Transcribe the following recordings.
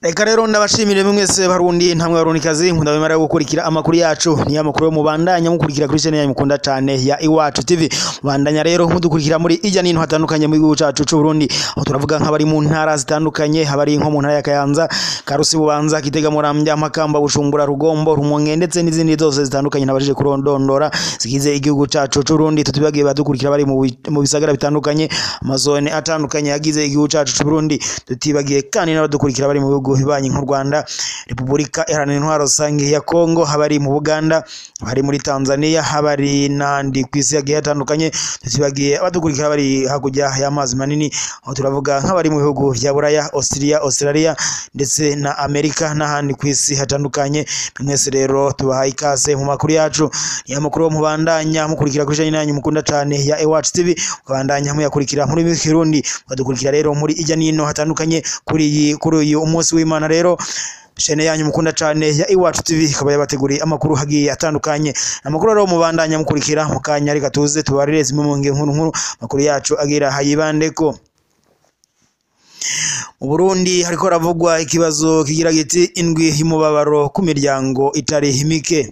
reka rero ndabashimire mwese barundi ntamwe barundikazi nkunda bemera gukurikira amakuru yacu niyo amakuru yo mubandanya mukurikira kuri channel yanyu mukunda cane ya Iwacu TV mubandanya rero mudukurikira muri ijya n'intu hatandukanye mu gihugu cacu c'u Burundi aho turavuga nk'abari mu ntara zitandukanye habari nko mu ntara ya Kayanza Karusi Bubanza Kitega Muramvya Makamba Bujumbura Rugombo Rumonge ndetse n'izindi zose zitandukanye nabajije kurondondora zigize igihugu cacu c'u Burundi tutubagiye badukurikira bari mu bi- mu bisagara bitandukanye amazone atandukanye yagize igihugu cacu c'u Burundi tutibagiye kandi n'abadukurikira bari mu bihugu bibanyi nk'u Rwanda Repubulika Iharanira Intwaro Rusange ya Kongo habari mu Buganda bari muri Tanzania habari n'andi ku isi yagiye hatandukanye tutibagiye abadukurikira bari hakurya y'amazi manini aho turavuga nk'abari mu bihugu vya Buraya Australia Australia ndetse na Amerika n'ahandi ku isi hatandukanye mwese rero tubahaye ikaze mu makuru yacu niyo makuru yo mubandanya mukurikira kuri channel yanyu mukunda cane ya Iwacu TV mukabandanya muyakurikira muri Kirundi mukadukurikira rero muri ijya n'ino hatandukanye kuri iyi kuri uyu umunsi w'Imana rero shene yanyu mukunda cane ya Iwacu TV ikaba yabateguriye amakuru hagiye atandukanye amakuru rero mubandanya mukurikira mu kanya reka tuze tubarire zimwe mu nge nkuru nkuru amakuru yacu agira hayibandeko mu Burundi hariko haravugwa ikibazo kigira giti indwi y'umubabaro ku miryango itari mike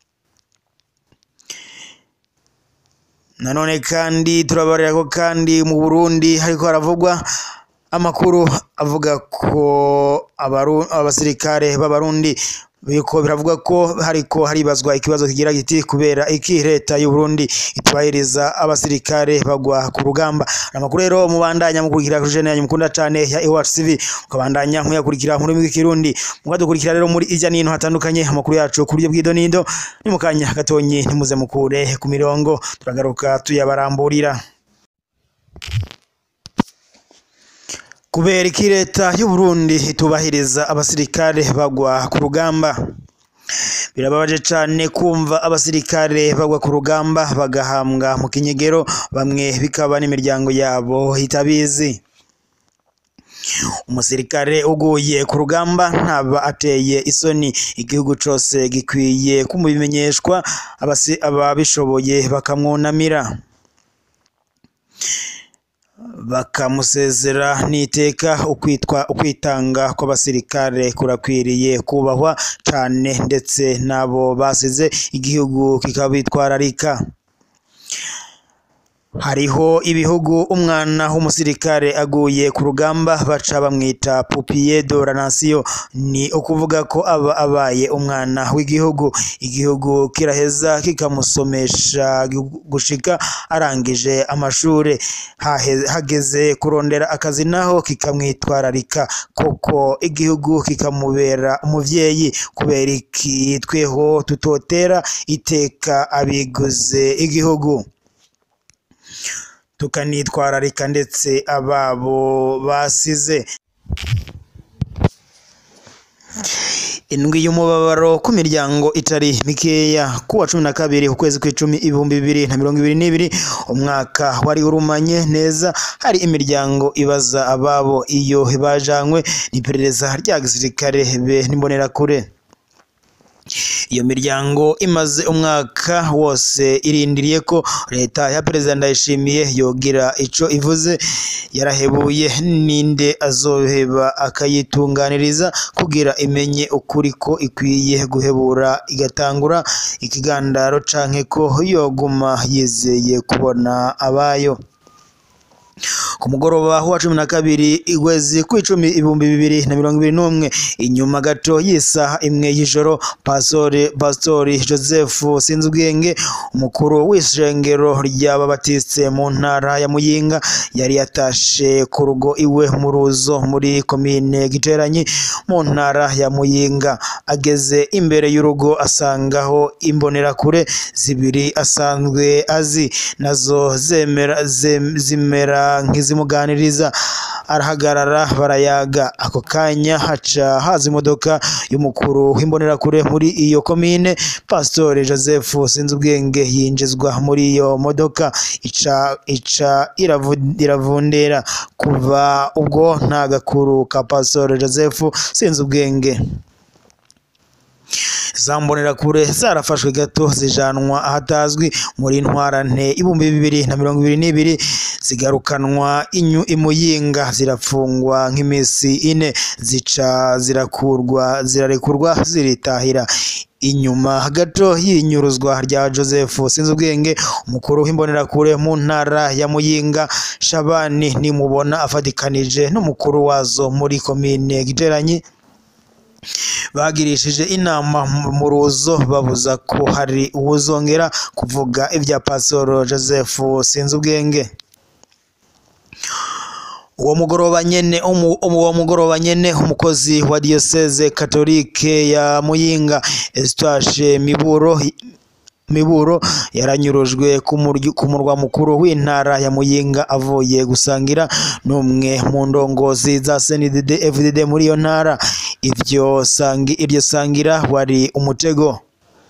nanone kandi turabarira ko kandi mu Burundi hariko haravugwa amakuru avuga ko abaru, abasirikare b'abarundi biko biravuga ko hariko haribazwa ikibazo kigira giti kubera iki leta y'u Burundi itubahiriza abasirikare bagwa ku rugamba amakuru rero mubandanya mukurikira kuri channel yanyu mukunda cane ya Iwacu TV mukabandanya muyakurikira muri mwe kirundi mukadukurikira rero muri ijya n'intu hatandukanye amakuru yacu ku buryo bw'ido n'ido ni mu kanya gatonyi ntimuze mukure ku mirongo turagaruka tuyabaramburira kubera iki leta y'u Burundi itubahiriza abasirikare bagwa ku rugamba birababaje cyane kumva abasirikare bagwa ku rugamba bagahambwa mu kinyegero bamwe bikaba n'imiryango yabo itabizi umusirikare uguye ku rugamba ntaba ateye isoni igihugu cose gikwiye kumubimenyeshwa abasi- ababishoboye bakamwunamira bakamusezera n'iteka ukwitwa ukwitanga kw'abasirikare kurakwiriye kubahwa cane ndetse n'abo basize igihugu kikabitwararika hariho ibihugu umwana w'umusirikare aguye ku rugamba baca bamwita pupiye de la nation ni ukuvuga ko aba abaye umwana w'igihugu igihugu kiraheza kikamusomesha gushika arangije amashure Hahe- hageze kurondera akazi naho kikamwitwararika koko igihugu kikamubera umuvyeyi kubera iki tweho tutotera iteka abiguze igihugu tukanitwararika ndetse ababo basize indwi y'umubabaro ku miryango itari mikeya kuwa cumi na kabiri ukwezi kw'icumi ibihumbi bibiri na mirongo ibiri n'ibiri umwaka wari urumanye neza hari imiryango ibaza ababo iyo bajanywe n'iperereza rya gisirikare be n'imbonerakure iyo miryango imaze umwaka wose irindiriye ko leta ya perezida ndayishimiye yogira ico ivuze yarahebuye ninde azoheba akayitunganiriza kugira imenye ukuri ko ikwiye guhebura igatangura ikigandaro canke ko yoguma yizeye kubona abayo ku mugoroba wa cumi na kabiri igwezi kw'icumi ibihumbi bibiri na mirongo ibiri n'umwe inyuma gato y'isaha imwe y'ijoro pastori pastori joseph sinzubwenge umukuru w'ishengero ry'ababatiste mu ntara ya muyinga yari yatashe ku rugo iwe mu ruzo muri komine giteranyi mu ntara ya muyinga ageze imbere y'urugo asangaho imbonerakure zibiri asanzwe azi nazo zemera zem- zimera nk'izimuganiriza arahagarara barayaga ako kanya haca haza imodoka y'umukuru w'imbonerakure muri iyo komine pastori joseph sinzubwenge yinjizwa muri iyo modoka ica ica iravu- iravundera kuva ubwo nta gakuru ka pastori joseph sinzubwenge za mbonerakure zarafashwe gato zijanwa ahatazwi muri ntwarante ibihumbi bibiri na mirongo ibiri n'ibiri zigarukanwa inyu imuyinga zirafungwa nk'iminsi ine zica zirakurwa zirarekurwa ziritahira inyuma gato y'inyuruzwa rya Joseph Sinzubwenge umukuru w'imbonerakure mu ntara ya Muyinga Shabani nimubona afatikanije n'umukuru wazo muri komine Giteranyi bagirishije inama mu ruzo babuza ko hari uwuzongera kuvuga ibya Pastor Joseph Sinzubwenge uwo mugoroba nyene uwo mugoroba nyene umukozi wa diocese katolike ya Muyinga Eustache Miburo Miburo yaranyurujwe ku murwa mukuru w'intara ya Muyinga avuye gusangira n'umwe mu ndongozi za CNDD FDD muri iyo ntara ivyo sangi iryo sangira wari umutego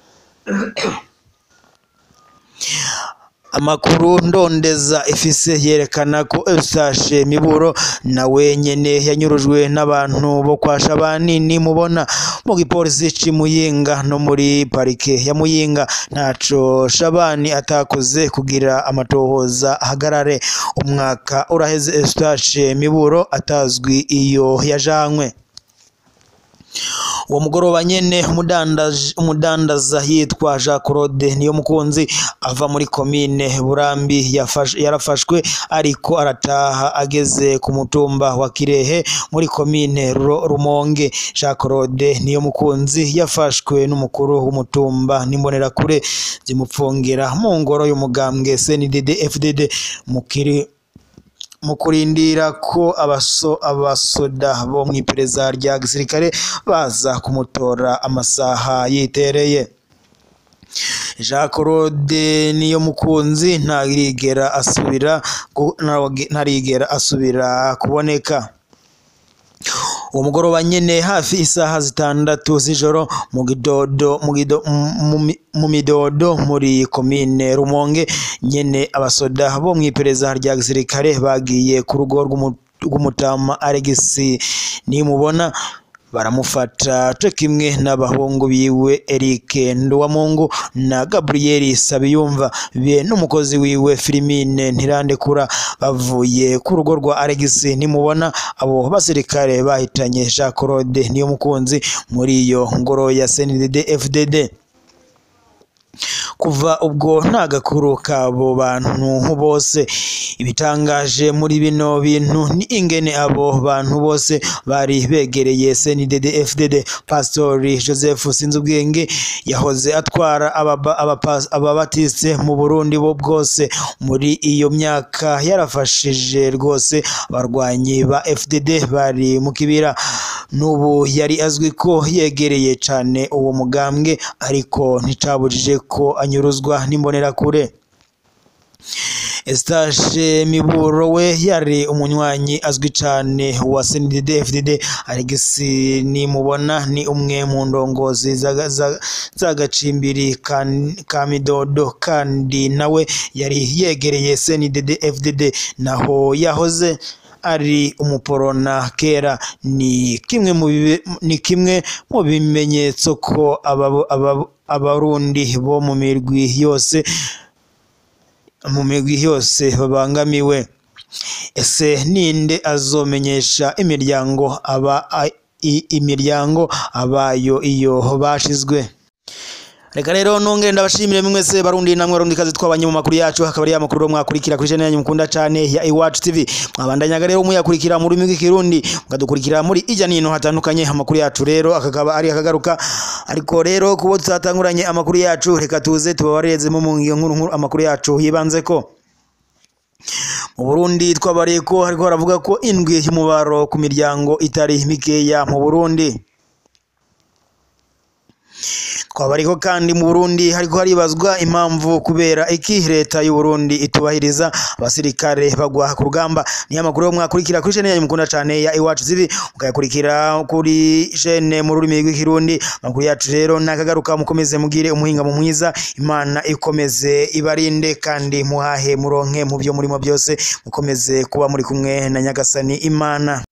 amakuru ndondeza ifise yerekana ko Eustache Miburo nawe nyene yanyurujwe n'abantu bo kwa Shabani nimubona mu gipolisi ci Muyinga no muri parike ya Muyinga ntaco Shabani atakoze kugira amatohoza ahagarare umwaka uraheze Eustache Miburo atazwi iyo yajanwe uwo mugoroba nyene umudandaza yitwa Jean Claude niyo mukunzi ava muri komine Burambi yarafashwe ariko arataha ageze ku mutumba wa Kirehe muri komine Rumonge Jean Claude niyo mukunzi yafashwe n'umukuru w'umutumba n'imbonerakure zimupfungira mu ngoro y'umugambwe CNDD FDD mukiri mu kurindira ko abaso abasoda bo mu iperereza rya gisirikare baza kumutora amasaha yitereye Jean Claude niyo mukunzi ntarigera asubira ntarigera asubira kuboneka uwo mugoroba nyene hafi isaha zitandatu z'ijoro mu gidodo mu midodo muri komine Rumonge nyene abasoda bo mu iperereza rya gisirikare bagiye ku rugo rw'umutama Alex nimubona baramufata co kimwe n'abahungu biwe Eric Nduwamungu na Gabriel Sabiyumva be n'umukozi wiwe Filimine Ntirandekura bavuye ku rugo rwa Alex nimubona abo basirikare bahitanye Jean Claude niyo mukunzi muri iyo ngoro ya CNDD FDD kuva ubwo nta gakuru kabo bantu bose ibitangaje muri bino bintu ni ingene abo bantu bose bari begereye CNDD FDD Pastori Joseph Sinzubwenge yahoze atwara ababatiste mu Burundi bo bwose muri iyo myaka yarafashije rwose abarwanyi ba FDD bari mu kibira n'ubu yari azwi ko yegereye cyane uwo mugambwe ariko nticabujije ko anyuruzwa n'imbonerakure Eustache Miburo we yari umunywanyi azwi cyane wa CNDD FDD Alex nimubona ni umwe mu ndongozi z'agacimbiri ka Midodo kandi nawe yari yegereye CNDD FDD naho yahoze ari umuporona kera ni kimwe mu ni kimwe mu bimenyetso ko abarundi bo mu mirwi yose mu migwi yose babangamiwe ese ninde azomenyesha imiryango aba imiryango abayo iyo bashizwe reka rero nongere ndabashimire mwese barundi namwe barundi kazi twabanye mu makuru yacu hakaba ari amakuru mwakurikira kuri channel yanyu mukunda cyane ya Iwacu TV mwabandanyaga rero muyakurikira mu rurimi rw'ikirundi mukadukurikira muri ijya nino hatandukanye amakuru yacu rero akakaba ari akagaruka ariko rero kubo tutatanguranye amakuru yacu reka tuze tubabarezemo mu nkuru nkuru amakuru yacu yibanze ko mu Burundi twabariye ko hariko haravuga ko indwi y'umubaro ku miryango itari mikeya mu Burundi twaba ariko kandi mu Burundi hariko haribazwa impamvu kubera iki leta y'u Burundi itubahiriza abasirikare bagwa ku rugamba niyo makuru yo mwakurikira kuri chaîne yanyu mukunda cyane ya Iwacu TV mukayakurikira kuri chaîne mu rurimi rw'ikirundi makuru yacu rero nakagaruka mukomeze mugire umuhinga mu mwiza imana ikomeze ibarinde kandi muhahe muronke mu byo murimo byose mukomeze kuba muri kumwe na nyagasani imana